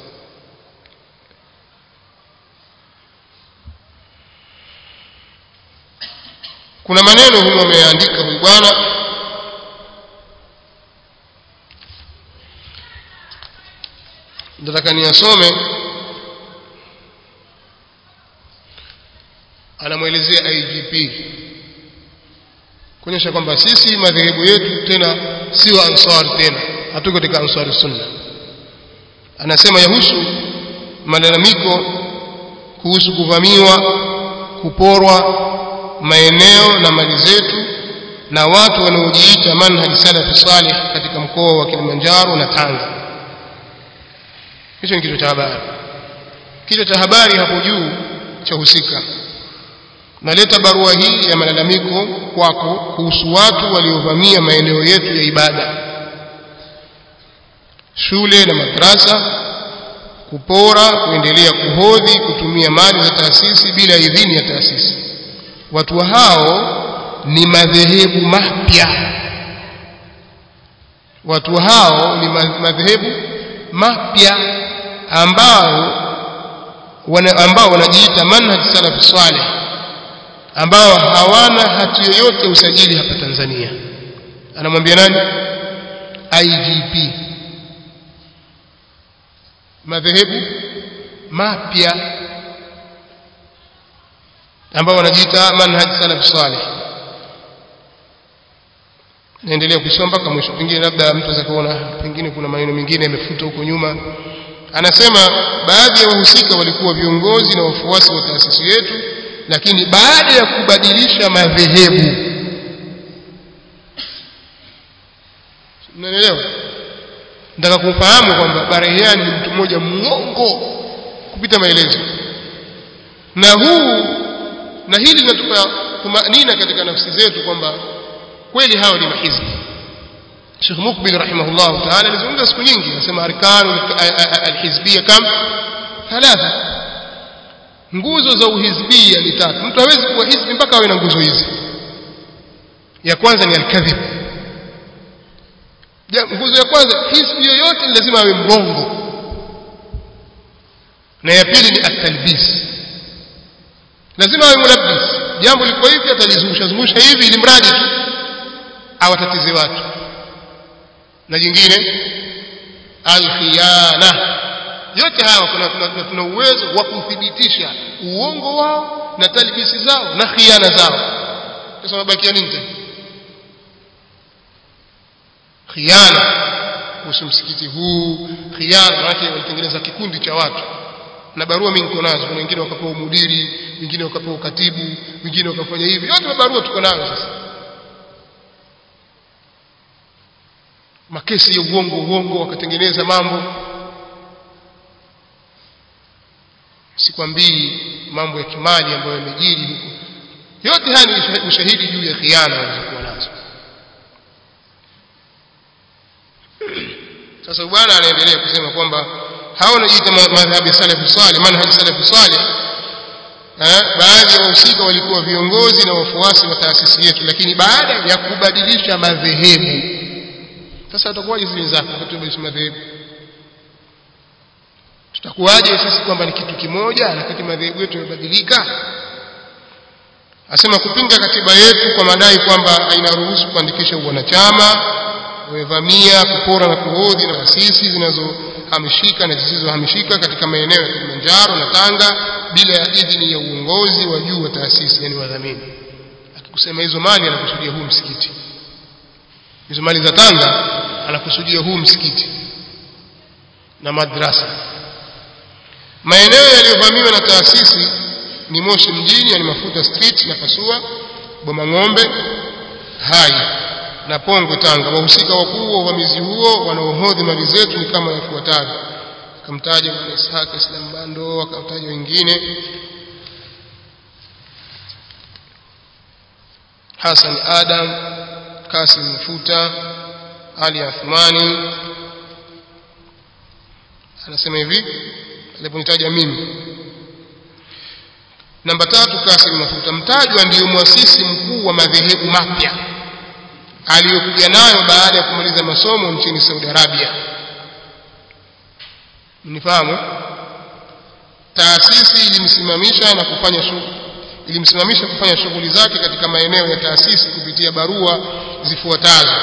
kuna maneno humo ameandika huyu bwana nataka niyasome anamwelezea IGP kuonyesha kwamba sisi madhehebu yetu tena sio ansar tena hatuko katika ansar sunna anasema yahusu malalamiko kuhusu kuvamiwa kuporwa maeneo na mali zetu na watu wanaojiita manhaji salafi salih katika mkoa wa Kilimanjaro na Tanga hicho ni kichwa cha habari kichwa cha habari hapo juu cha husika naleta barua hii ya malalamiko kwako kuhusu watu waliovamia maeneo yetu ya ibada shule na madrasa kupora kuendelea kuhodhi kutumia mali za taasisi bila idhini ya taasisi watu hao ni madhehebu mapya watu hao ni madhehebu mapya ambao wana, ambao wanajiita manhaj salaf salih ambao hawana hati yoyote usajili hapa Tanzania anamwambia nani IGP madhehebu mapya ambao wanajiita manhaj salaf salih naendelea kusoma mpaka mwisho pengine labda mtu aweza kuona pengine kuna maneno mengine yamefuta huko nyuma anasema baadhi ya wahusika walikuwa viongozi na wafuasi wa taasisi yetu lakini baada ya kubadilisha madhehebu mnaelewa nataka kumfahamu kwamba Barehiani ni mtu mmoja mwongo kupita maelezo na huu na hili linatupa tumanina katika nafsi zetu kwamba kweli hao ni mahizbi Sheikh Mukbil rahimahullah ta'ala alizungumza siku nyingi anasema arkanu alhizbiyya kam thalatha nguzo za uhizbia ni tatu mtu hawezi kuwa hizbi mpaka awe na nguzo hizi ya kwanza ni alkadhib nguzo ya kwanza hizbi yoyote ni lazima awe mrongo na ya pili ni atalbis lazima awe mulabbis jambo liko hivi atalizungusha zungusha hivi ili mradi tu awatatize watu na jingine alkhiyana yote hawa kuna, kuna, kuna uwezo wa kuthibitisha uongo wao na talbisi zao na khiana zao sasa mabakia nini tena khiana kuhusu msikiti huu khiana wake walitengeneza kikundi cha watu na barua mingi tuko nazo kuna wengine wakapewa mudiri wengine wakapewa katibu wengine wakafanya hivi yote mabarua tuko nayo sasa makesi ya uongo uongo wakatengeneza mambo sikwambii mambo ya kimali ambayo yamejiri huko yote haya ni ushahidi juu ya khiana walizokuwa nazo sasa bwana anaendelea kusema kwamba hao wanajiita madhhabi ya salafu salih manhaji salafu salih baadhi ya wahusika walikuwa viongozi na wafuasi wa taasisi yetu lakini baada ya kubadilisha madhehebu sasa utakuwaje sisi wenzako wakati madhehebu tutakuwaje sisi kwamba ni kitu kimoja wakati madhehebu yetu yamebadilika asema kupinga katiba yetu kwa madai kwamba hainaruhusu kuandikisha uwanachama wamevamia kupora na kuhodhi na taasisi zinazohamishika na zisizohamishika katika maeneo ya Kilimanjaro na Tanga bila ya idhini ya uongozi wa juu wa taasisi yani wadhamini akikusema hizo mali anakusudia huu msikiti hizo mali za Tanga anakusudia huu msikiti na madrasa maeneo yaliyovamiwa na taasisi ni Moshi mjini yani Mafuta Street na Pasua Boma Ng'ombe Hai na Pongwe Tanga wahusika wakuu wa uvamizi huo wanaohodhi mali zetu ni kama yafuatavyo akamtaja Bwana Ishaq Islam Bando akamtaja wengine Hassan Adam Kasim Mafuta Ali Athmani anasema hivi aliponitaja mimi namba tatu Kasim Mafuta mtajwa ndiyo mwasisi mkuu wa madhehebu mapya aliyokuja nayo baada ya kumaliza masomo nchini Saudi Arabia mnifahamu taasisi ilimsimamisha na kufanya shughuli ilimsimamisha kufanya shughuli zake katika maeneo ya taasisi kupitia barua zifuatazo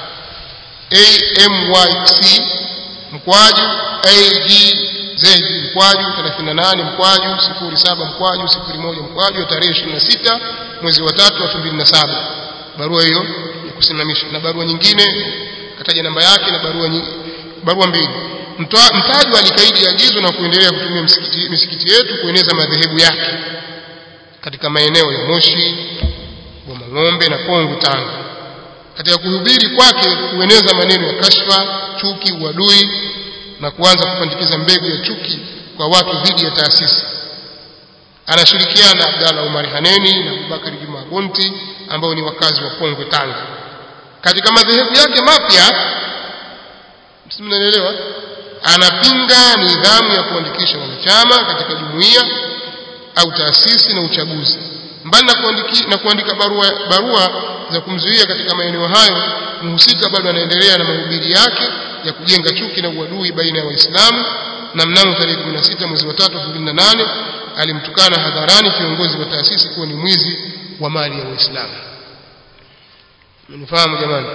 AMYC mkwaju AGZ mkwaju 38 mkwaju 07 mkwaju 01 mkwaju tarehe 26 mwezi wa 3 2007 barua hiyo ya kusimamisha na barua nyingine kataja namba yake na barua nyingine, barua mbili mtajwa alikaidi agizo na kuendelea kutumia msikiti, misikiti yetu kueneza madhehebu yake katika maeneo ya Moshi, Bomang'ombe na Pongwe Tanga. Katika kuhubiri kwake kueneza maneno ya kashfa, chuki, uadui na kuanza kupandikiza mbegu ya chuki kwa watu dhidi ya taasisi. Anashirikiana na Abdalla Umar Haneni na Abubakar Juma Gonti ambao ni wakazi wa Pongwe Tanga. Katika madhehebu yake mapya, msimnaelewa, anapinga nidhamu ya kuandikisha wanachama katika jumuiya au taasisi na uchaguzi. Mbali na, kuandiki, na kuandika barua, barua za kumzuia katika maeneo hayo, mhusika bado anaendelea na mahubiri yake ya kujenga chuki na uadui baina ya Waislamu, na mnamo tarehe 16 mwezi wa 3 2008 alimtukana hadharani kiongozi wa taasisi kuwa ni mwizi wa mali ya Waislamu. Mnifahamu jamani?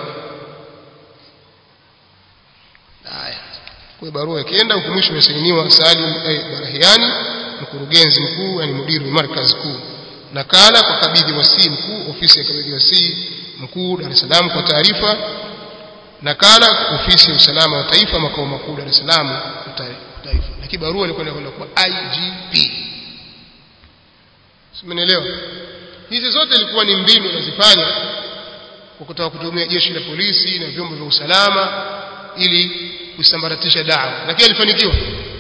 Haya, kwa barua ikienda huko mwisho imesainiwa Salim eh, Barahiani mkurugenzi mkuu yani mudiru markaz kuu nakala kwa kabidhi wasii mkuu ofisi ya kabidhi wasii mkuu Dar es Salaam kwa taarifa nakala ofisi ya usalama wa taifa makao makuu Dar es Salaam kwa taarifa lakini barua ilikuwa inakwenda kwa IGP simenielewa hizi zote ilikuwa ni mbinu anazifanya kwa kutaka kutumia jeshi la polisi na vyombo vya usalama ili kusambaratisha dawa lakini alifanikiwa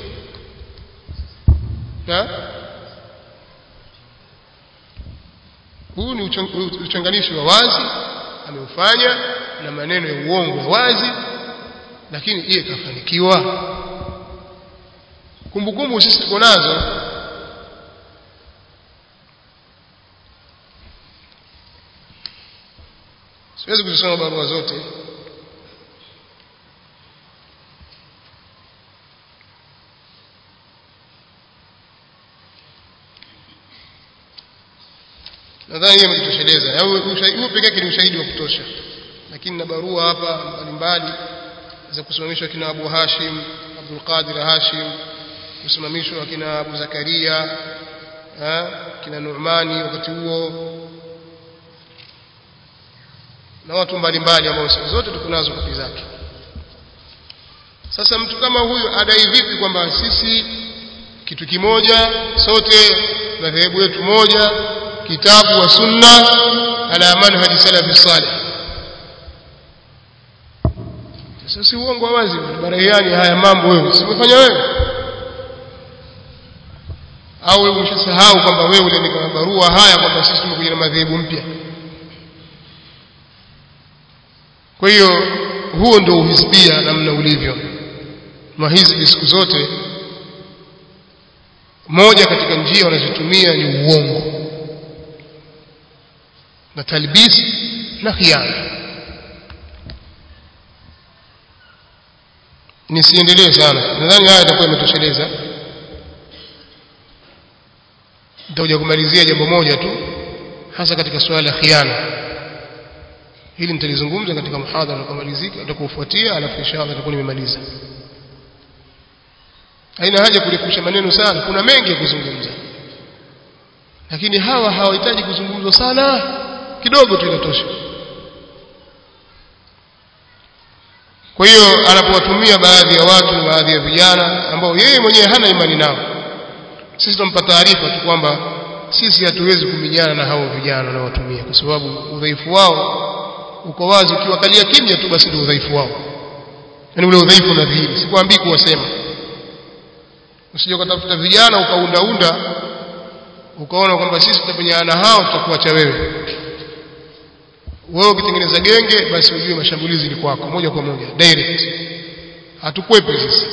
na huu ni uchanganishi wa wazi ameufanya na maneno ya uongo ya wazi lakini yeye kafanikiwa kumbukumbu sisi tuko nazo siwezi kuzisoma barua zote nadhani hiyo imejitosheleza huu peke yake ni ushahidi wa kutosha lakini na barua hapa mbalimbali za kusimamishwa kina Abu Hashim Abdul Qadir Hashim kusimamishwa kina Abu Zakaria ha? kina Nu'mani wakati huo na watu mbalimbali ambao zote tuko nazo kopi zake sasa mtu kama huyu adai vipi kwamba sisi kitu kimoja sote madhehebu yetu moja kitabu wa sunna ala manhaji salafi salih sasa si uongo wa wazi barahiani haya mambo wewe si umefanya wewe au wewe umeshasahau kwamba wewe uliandika barua haya kwamba sisi tumekuja na madhehebu mpya kwa hiyo huo ndio uhisbia namna ulivyo mahizbi siku zote moja katika njia wanazotumia ni uongo na talbis na khiana nisiendelee sana nadhani haya itakuwa imetosheleza nitakuja kumalizia jambo moja tu hasa katika suala la khiana hili nitalizungumza katika muhadhara utakaomalizika utakaofuatia alafu inshallah nitakuwa nimemaliza haina haja kurefusha maneno sana kuna mengi ya kuzungumza lakini hawa hawahitaji kuzungumzwa sana kidogo tu inatosha kwa hiyo anapowatumia baadhi ya watu baadhi ya vijana ambao yeye mwenyewe hana imani nao sisi tumpa taarifa tu kwamba sisi hatuwezi kuminyana na hao vijana wanaowatumia kwa sababu udhaifu wao uko wazi ukiwakalia kimya tu basi ndio udhaifu wao yaani ule udhaifu unadhihiri sikwambii kuwasema usije ukatafuta vijana ukaundaunda ukaona kwamba sisi tutapigana hao tutakuacha wewe wewe ukitengeneza genge basi ujue mashambulizi ni kwako moja kwa moja direct hatukwepe sisi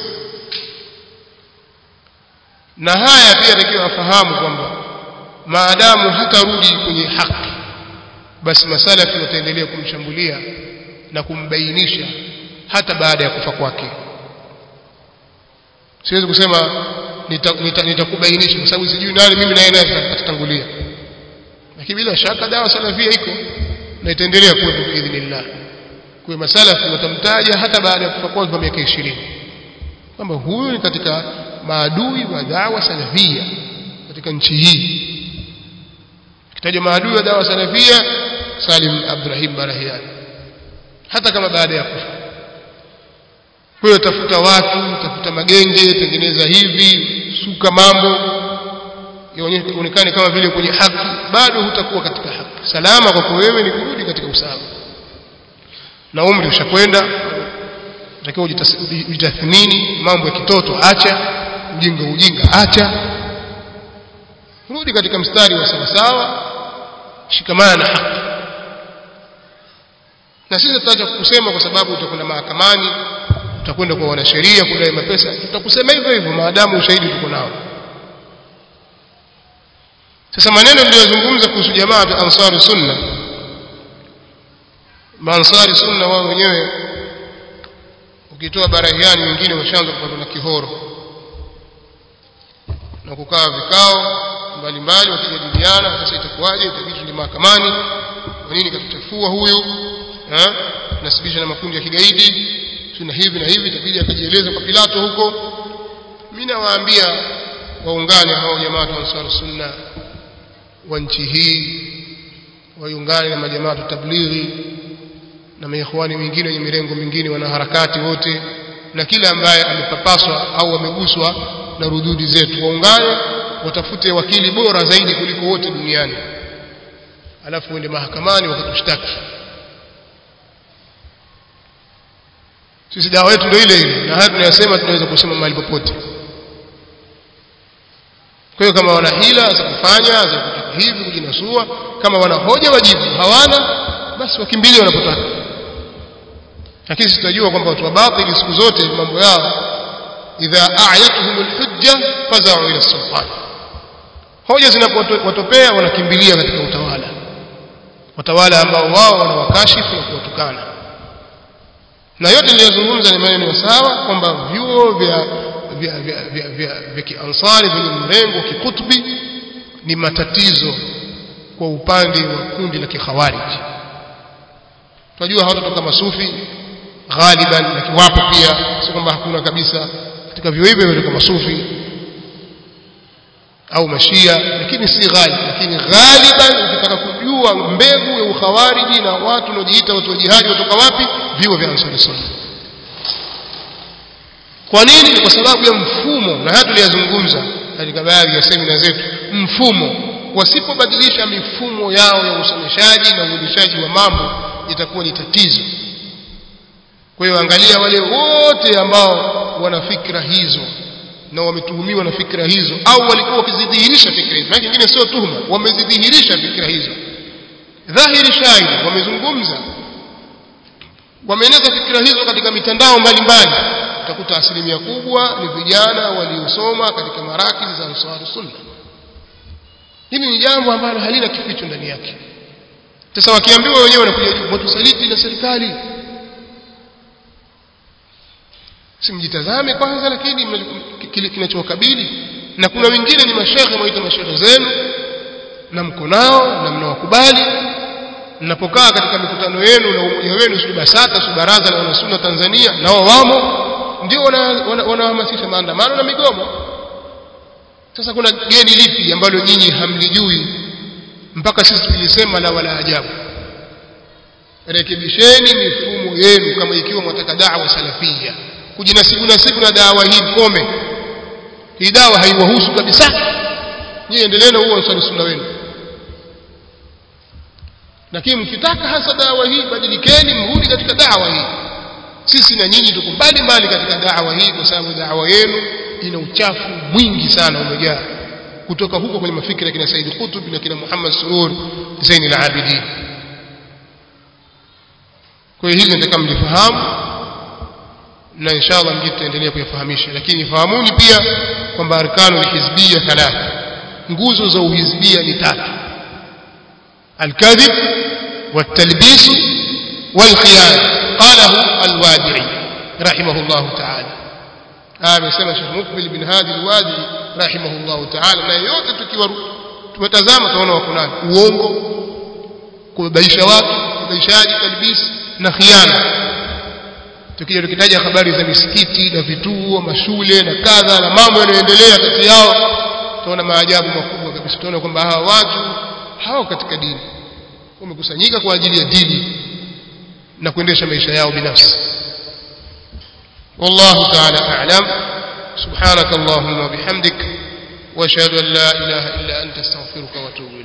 na haya pia takiwa afahamu kwamba maadamu hatarudi kwenye haki basi masalafi wataendelea kumshambulia na kumbainisha hata baada ya kufa kwake siwezi kusema nitakubainisha nita, nita kwa sababu sijui nani mimi naye naye atatangulia lakini bila shaka dawa salafia iko na itaendelea kuwepo biidhnillah kwa masalafi watamtaja hata baada ya kufa kwake kwa miaka 20 kwamba huyu ni katika maadui wa dawa salafia katika nchi hii kitajwa maadui wa dawa salafia Salim Abdurrahim Barahiani hata kama baada ya kufa kwa hiyo tafuta watu tafuta magenge tengeneza hivi suka mambo ionekane kama vile kwenye haki bado hutakuwa katika haki salama kwako wewe ni kurudi katika usawa na umri ushakwenda utakiwa ujitathmini mambo ya kitoto acha ujinga ujinga acha rudi katika mstari wa sawasawa shikamana na haki na sisi tutaacha kusema kwa sababu utakwenda mahakamani utakwenda kwa wanasheria kudai mapesa tutakusema hivyo hivyo maadamu ushahidi tuko nao sasa maneno niliyozungumza kuhusu jamaa ya ansari sunna maansari sunna wao wenyewe ukitoa barahiani wengine washaanza kupatwa na kihoro na kukaa vikao mbalimbali wakijadiliana sasa itakuwaje itabidi ni mahakamani kwa nini katuchafua huyu eh nasibisha na makundi ya kigaidi tuna hivi na hivi itabidi akajieleza kwa Pilato huko mimi nawaambia waungane hao jamaa wa Ansar Sunna wa nchi hii waungane na majamaa tablighi na maikhwani wengine wenye mirengo mingine wanaharakati wote na kila ambaye amepapaswa au ameguswa na rududi zetu waungane watafute wakili bora zaidi kuliko wote duniani alafu uende mahakamani wakatushtaki sisi dawa yetu ndio ile ile na haya tunayosema tunaweza kusema mahali popote kwa hiyo kama wana hila za kufanya za kutaka hivi kujinasua kama wana hoja wajibu hawana basi wakimbilie wanapotaka lakini tutajua kwamba watu wa batili siku zote mambo yao idha a'yatuhum alhujja faza'u ila sultan hoja zinapowatopea wanakimbilia katika utawala watawala ambao wao wanawakashifu na kuwatukana na yote niliyozungumza ni maneno ya sawa kwamba vyuo vya vya vya vya, vya, vya kiansari vyenye mrengo kikutbi ni matatizo kwa upande wa kundi la kikhawarij tunajua hawatatoka masufi ghaliban lakini wapo pia sio kwamba hakuna kabisa katika vyuo hivyo vinatoka masufi au mashia lakini si ghali lakini ghaliban ukitaka kujua mbegu ya ukhawariji na watu wanaojiita watu wa jihadi watoka wapi vyuo vya ansari sunna kwa nini kwa sababu ya mfumo na haya tuliyazungumza katika baadhi ya semina zetu mfumo wasipobadilisha mifumo yao ya usomeshaji na uendeshaji wa mambo itakuwa ni tatizo kwa hiyo angalia wale wote ambao wana fikra hizo na wametuhumiwa na fikra hizo au walikuwa wakizidhihirisha fikra hizo maana nyingine sio tuhuma wamezidhihirisha fikra hizo dhahiri shahidi wamezungumza wameeneza fikra hizo katika mitandao mbalimbali utakuta asilimia kubwa ni vijana waliosoma katika marakizi za Ansar Sunna hili ni jambo ambalo halina kificho ndani yake sasa wakiambiwa wenyewe wanakuja juu watusaliti na serikali simjitazame kwanza lakini kile kinachowakabili na kuna wengine ni mashekhe mwaita mashekhe zenu na mko nao na mnawakubali mnapokaa katika mikutano yenu na umoja wenu si basata si baraza la wanasunna Tanzania nao wamo ndio wanahamasisha wana, wana maandamano na migomo sasa kuna geni lipi ambalo nyinyi hamlijui mpaka sisi tulisema la wala ajabu rekebisheni mifumo yenu kama ikiwa mwataka da'wa salafia kujinasibu nasibu na dawa hii kome hii dawa haiwahusu kabisa nyinyi endelee na huo ansari sunna wenu lakini mkitaka hasa dawa hii badilikeni mrudi katika dawa hii sisi na nyinyi tuko mbali mbali katika dawa hii kwa sababu dawa yenu ina uchafu mwingi sana umejaa kutoka huko kwenye mafikira ya kina Said Qutb na kina Muhammad Surur Zain al-Abidin kwa hiyo hizi nataka mlifahamu na inshallah mjini tutaendelea kuyafahamisha lakini fahamuni pia kwamba arkanu hizbia thalatha nguzo za uhizbia ni tatu الكذب والتلبيس والخيانة قاله الوادعي رحمه الله تعالى آمين سمى شيخ مقبل بن هادي الوادعي رحمه الله تعالى na yote tukiwa tumetazama tunaona wako nani uongo kubaisha watu kubaishaji talbis na khiana tukija tukitaja habari za misikiti na vituo mashule na kadha na mambo yanayoendelea kati yao tunaona maajabu makubwa kabisa tunaona kwamba hawa watu hao katika dini wamekusanyika kwa ajili ya dini na kuendesha maisha yao binafsi والله تعالى أعلم سبحانك اللهم وبحمدك واشهد أن لا إله إلا أنت استغفرك واتوب